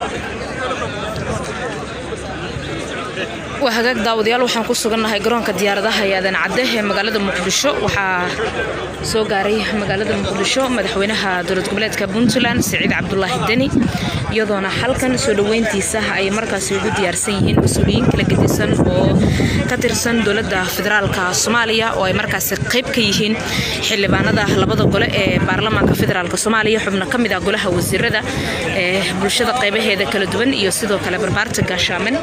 waa hagaag daawadayaal waxaan ku sugannahay garoonka diyaaradaha yaadan cadde ee magaalada muqdisho waxaa soo gaaray magaalada muqdisho madaxweynaha dowlad goboleedka puntland siciid cabdulaahi deni iyadoona halkan soo dhoweyntiisa ay markaasi ugu diyaarsan yihiin mas-uuliyiin kala gedisan oo ka tirsan dowladda federaalka soomaaliya oo ay markaasi qayb ka yihiin xildhibaanada labada gole ee baarlamaanka federaalk soomaaliya xubno ka mid ah golaha wasiirada ee bulshada qaybaheeda kala duwan iyo sidoo kale barbaarta gaashaamen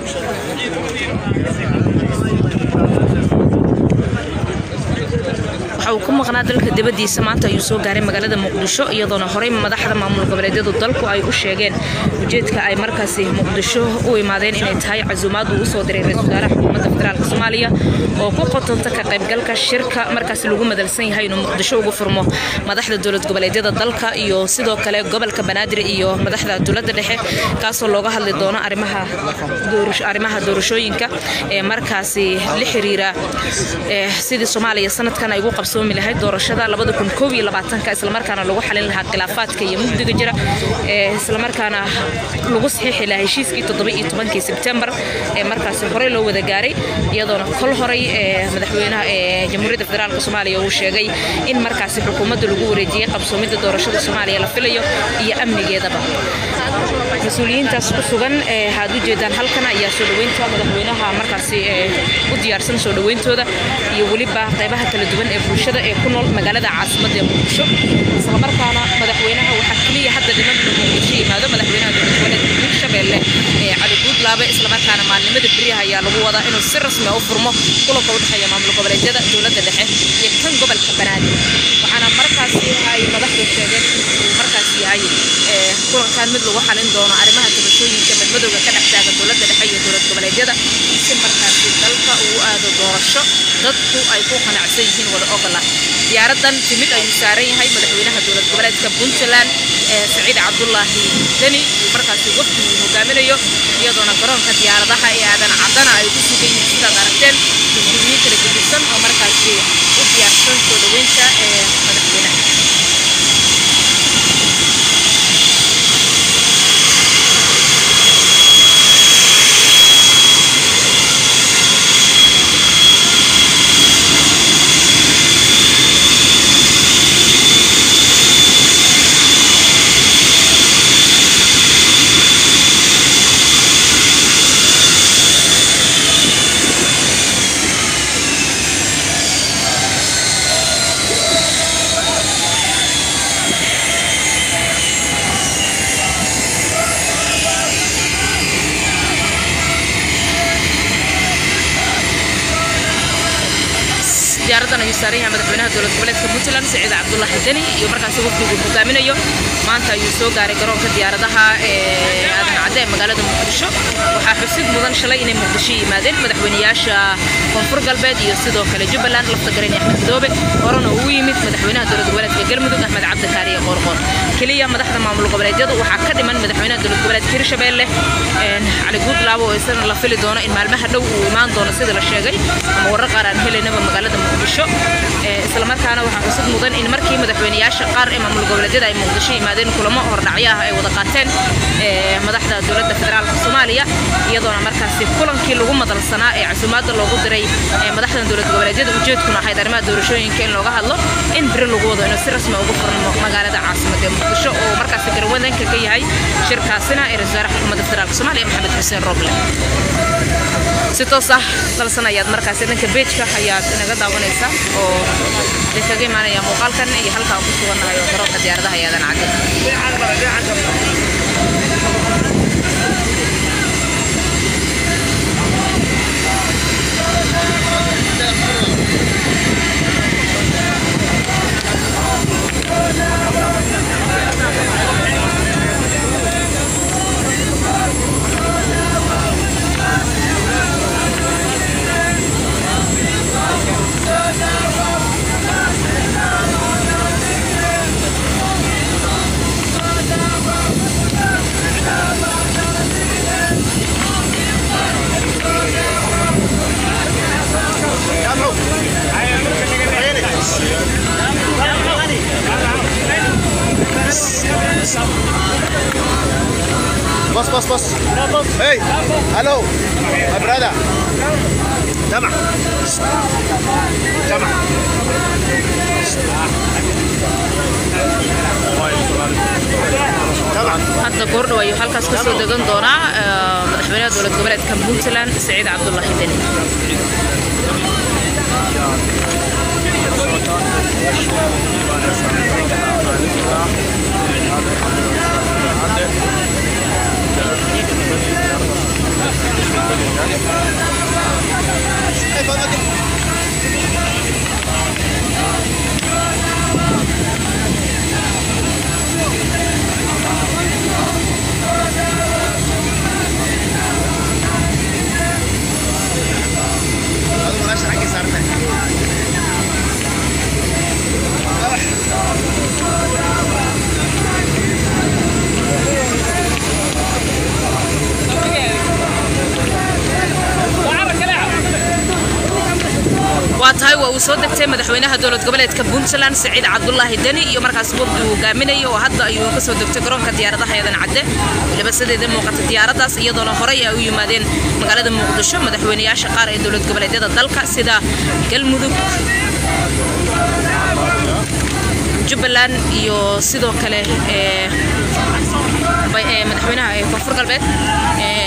waxa uu ku maqnaa dalka dibadiisa maanta ayuu soo gaaray magaalada muqdisho iyadoona horey madaxda maamul goboleedyadu dalku ay u sheegeen ujeedka ay markaasi muqdisho u imaadeen inay tahay casuumaad uu usoo diray ra-isul wasaaraha xukuumadda federaalk soomaaliya oo ku qotonta ka qaybgalka shirka markaasi lagu madalsan yahay inuu muqdisho ugu furmo madaxda dowlad goboleedyada dalka iyo sidoo kale gobolka banaadir iyo madaxda dowladda dhexe kaasoo looga hadli doono arrimaha doorashooyinka ee markaasi la xiriira sidii soomaaliya sanadkan ay ugu qabsoomi lahayd doorashada islamarkaana lagu xalin lahaa khilaafaadka iyo mugdiga jira islamarkaana lagu saxiixi lahaa heshiiskii todobaiytobankii sebtembar ee markaasi horey loo wada gaaray iyadoona kol horay madaxweynaha ee jamhuuriyadda federaalk soomaaliya uu sheegay in markaasi xukuumadda lagu wareejiyey qabsoomidda doorashada soomaaliya la filayo iyo amnigeedaba mas-uuliyiintaas ku sugan waxaad u jeedaan halkan ayaa soo dhoweynta madaxweynaha markaasi u diyaarsan soo dhoweyntooda iyo weliba qaybaha kala duwan ee bulshada ee ku nool magaalada caasimadda ee muqdisho islamarkaana madaxweynaha waxaa keliya hadda dhiman muqdisho yimaado madaxweynaha dowlad goboleedka hirshabelle ee cali guudlaabe islamarkaana maalnimada beriyaha ayaa lagu wadaa inuu si rasmi u furmo kulanka u dhexeeya maamul goboleedyada dowladda dhexe iyo kan gobolka banaadir waxaana markaasi ay madaxdu sheegeen inuu markaas yahay kulankan mid lagu xalin doono arrimaha doorashooyinka madmadowga ka dhex taagan dowladda dhexe iyo dowlad goboleedyada si markaasi dalka uu aado doorasho dadku ay ku qanacsan yihiin wada ogola diyaaradan timid ayuu saaran yahay madaxweynaha dowlad goboleedka puntland ee saciid cabdulaahi deni uu markaasi wafdi uu hogaaminayo iyadoona garoonka diyaaradaha ee aadan cadana ay ku sugan yihiin sidaad aragteen mas-uuliyiin kala gedisan oo markaasi u diyaarsan soo dhoweynta ee madaxweynaha diyaaradan ayuu saaran yahay madaxweynaha dowlad goboleedka puntland siciid cabdulaahi deni iyo markaasi wafdigu hogaaminayo maanta ayuu soo gaaray garoonka diyaaradaha ee aadan cadde ee magaalada muqdisho waxaa xusid mudan shalay inay muqdisho yimaadeen madaxweynayaasha koonfur galbeed iyo sidoo kale jubbaland lafta garan axmed madoobe horena uu yimid madaxweynaha dowlad goboleedka galmudug axmed cabdikaari ee qoorqoor keliya madaxda maamul goboleedyadu waxaa ka dhiman madaxweynaha dowlad goboleedka hirshabelle cali guudlaabo oo isagana la fili doono in maalmaha dhow uu imaan doono sida la sheegay ama warar qaar aan helaynaba magaalada muqdisho islamarkaana waxaa xusid mudan in markii madaxweynayaasha qaar ee maamul goboleedyada ay muqdisho yimaadeen kulamo hordhacyo ah ay wada qaateen madaxda dowladda federaalka soomaaliya iyadoona markaasi kulankii lagu madalsanaa ee casuumaadda loogu diray madaxdan dowlad goboleedyada ujeedkuna ahayd arrimaha doorashooyinka in looga hadlo in biri lagu wado inuu si rasmi ugu furmo magaalada caasimadda ee muqdisho oo markaasi garwadanka ka yahay shirkaasina ee ra-isul wasaaraha xukuumadda federaalka soomaaliya maxamed xuseen roble si toos ah dalsan ayaad markaasi dhanka beejka ayaad inaga daawanaysaa oo kaga imaanaya muuqaalkan iyo halkaan ku sugannahay oo garoonka diyaaradaha yaadan cadde boss, boss. Hey, hello, my brother. Jamac. Jamac. Jamac. hadda goordhow ayuu halkaas ka soo degan doonaa eh, madaxweynaha dowlad goboleedka puntland saciid cabdulaahi deni Hey, Father. Adigu meesha xaggii saartay. waa tahay waa uu soo degtay madaxweynaha dowlad goboleedka puntland saciid cabdulaahi deni iyo markaas wafdi uu hogaaminaya oo hadda ayuu ka soo degtay garoonka diyaaradaha eedan cadde weliba sideeda muuqata diyaaradaas iyadoona horey ay u yimaadeen magaalada muqdisho madaxweynayaasha qaar ee dowlad goboleedyada dalka sida galmudug jubbaland iyo sidoo kale ee bay- ee madaxweynaha ee koonfur galbeed ee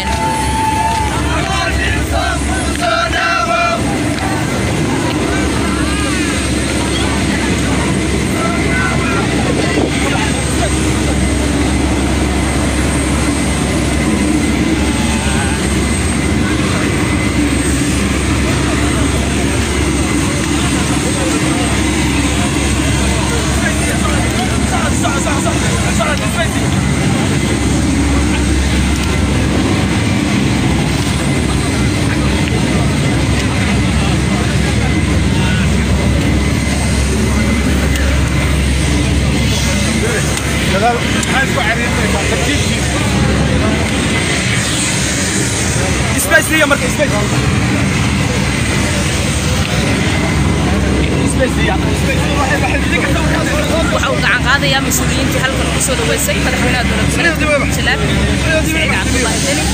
Gadaal maxaa isku cariirinaysaa? Tartiibkiisa. Space liya marka, space. Space liya, space. waxa uu gacan qaadayaa mas-uuliyiintii halkan ku soo dhaweysay madaxweynaha dowlad goboleedka puntland saciid cabdulaahi deni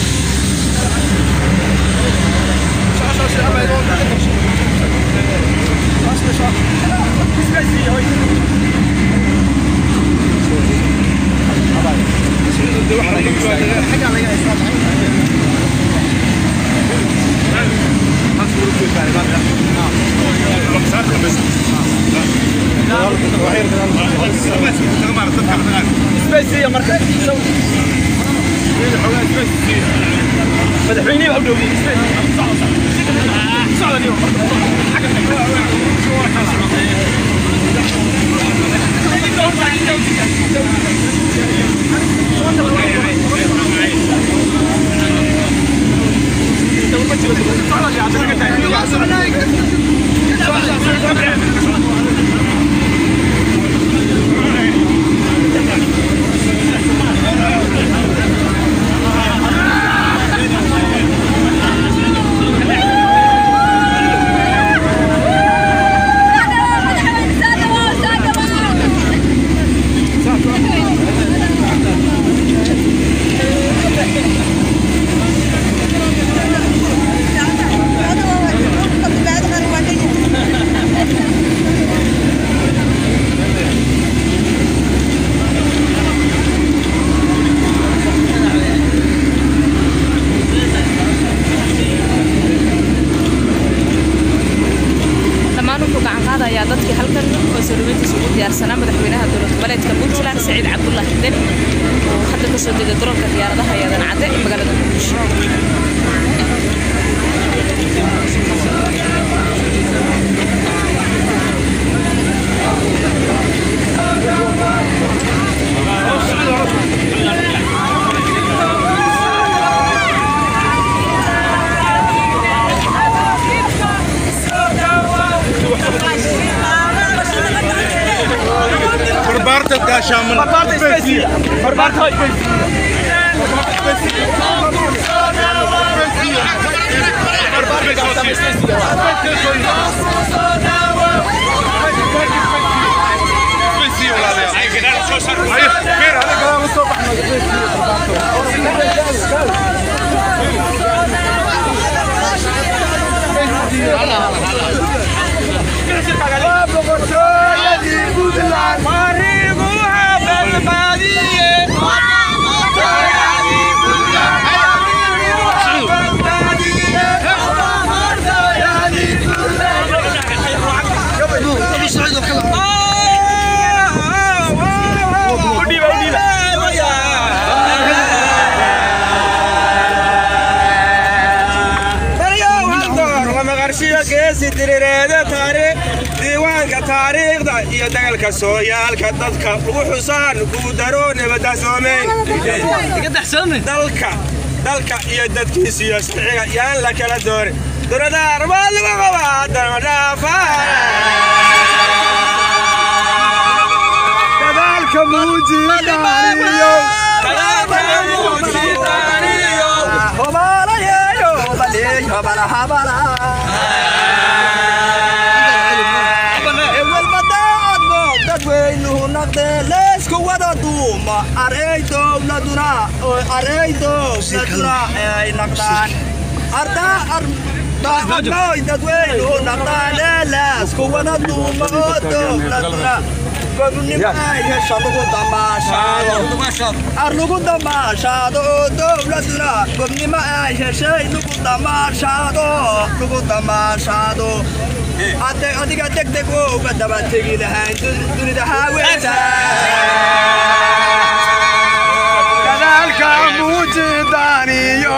Space liya, hoy. Xaggaa laga haystaa. Space liya marka. madaxweynihii baa u dhowdiyey socda niyo dhammaan wuxuu gacan qaadayaa dadkii halkan oo soo dhaweyntiisa ugu diyaarsanaa madaxweynaha dowlad goboleedka puntland saciid cabdulaahi deni oo hadda ka soo degay garoonka diyaaradaha eedan cadde ee magaalada muqdisho barbaarta gaashaaman barbaarta space liya barbaarta hoy barbaarta gaashaaman space liya Space liya walaalayaal. diiwaanka taariikhda iyo dagalka sooyaalka dadka ugu xusaan kuu daro nabadasoomeyn dalka dalka iyo dadkiisa iyo siciga yaan la kala doorin duradaar waa lagu qabaa damadhaafa dadaalka muujidaaniyo leesku wada duuma arey dowladuna arey dowladuna ay naqdaan ardaa daacadnoy dadweynuhu naqdaan leesku wada duuma oo dowladuna gobnimo ay hesha lagu damaashaado ar lagu damaashaado oo dowladuna gobnimo ay heshay lagu damaashaado lagu damaashaado adiga degdeg oo uga daba tegi lahayn dunida haaweeda dadaalka muujidaaniyo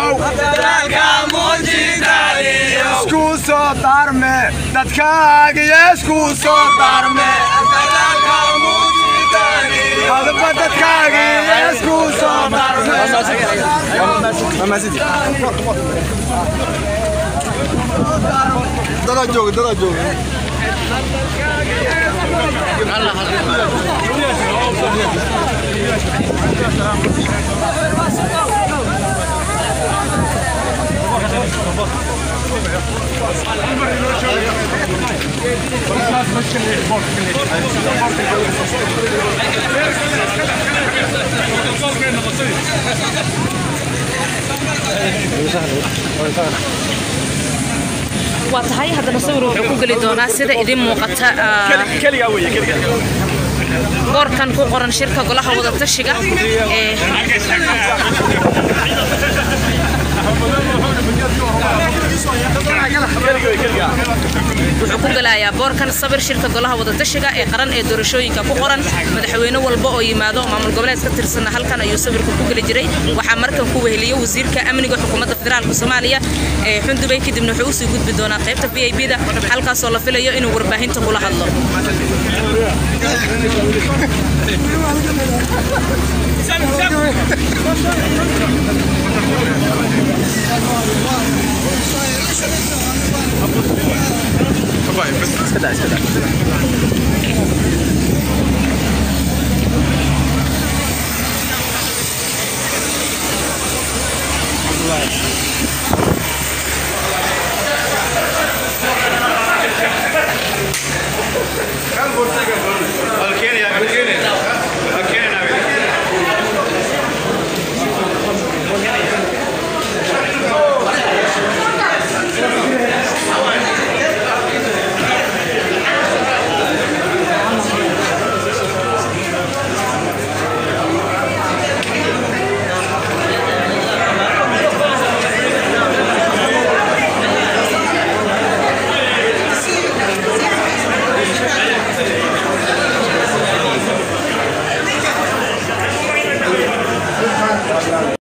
isku soo darme dadkaagiyo isku soo darme hadba dadkaagiyo isku soo darme dadaa jooga dadaa jooga waa tahay haddana sawir wuxuu ku geli doonaa sida idin muuqata boorkan ku qoran shirka golaha wadatashiga ee wuxuu ku gelayaa boorkan sabir shirka golaha wadatashiga ee qaran ee doorashooyinka ku qoran madaxweyne walba oo yimaado maamul goboleed ka tirsanna halkan ayuu sawirka ku geli jiray waxaa markan ku weheliya wasiirka amniga xukuumadda federaalka soomaaliya ee xundubay kadibna wuxuu usii gudbi doonaa qaybta v i b da halkaasoo la filayo inuu warbaahinta kula hadlo Alkeen